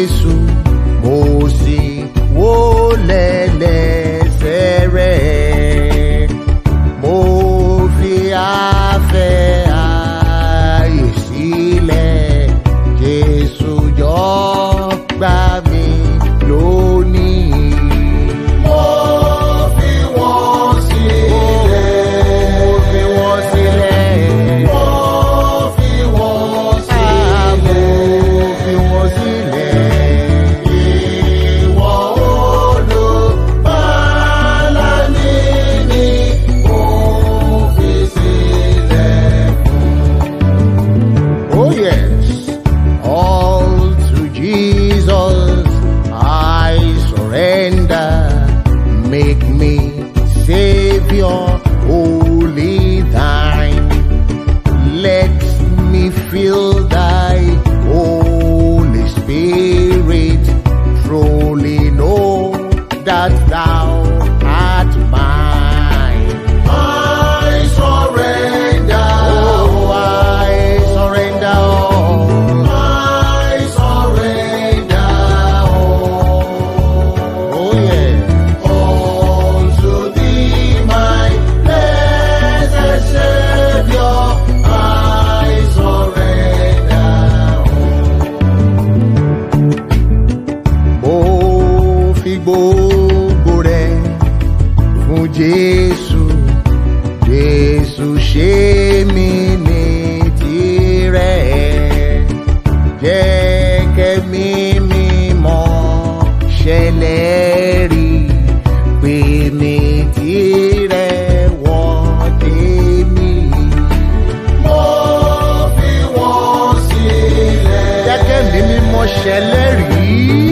Jésù mo sì wólẹ̀ lẹ́sẹ̀ rẹ̀ mo fi afẹ́ ààyè sílẹ̀ Jésù jọ gbà mí lónìí. Mo fi wọ́n sílẹ̀. Mo fi wọ́n sílẹ̀. Mo fi wọ́n sílẹ̀. Mo fi wọ́n sílẹ̀. Ìwọ olùbárà mi ni mo fi sílẹ̀ Oh yes, all to Jesus I surrender. Make me Savior, holy thine. Let me feel thy Holy Spirit. Truly know that thou art mine. I surrender. Oh, I surrender. all. I surrender. all. Oh, yeah. All to thee, my blessed Savior. I surrender. all. Mo fi gbogbo rẹ̀ fún Jésù. Jésù ṣe mí ní tirẹ̀. Jẹ́ kẹ́mi mímọ́ ṣẹlẹ̀ rí pé mi tirẹ̀ wọ́n tèmi. Mo fi wọ́n sílẹ̀. Jẹ́ kẹ́mi mímọ́ ṣẹlẹ̀ rí.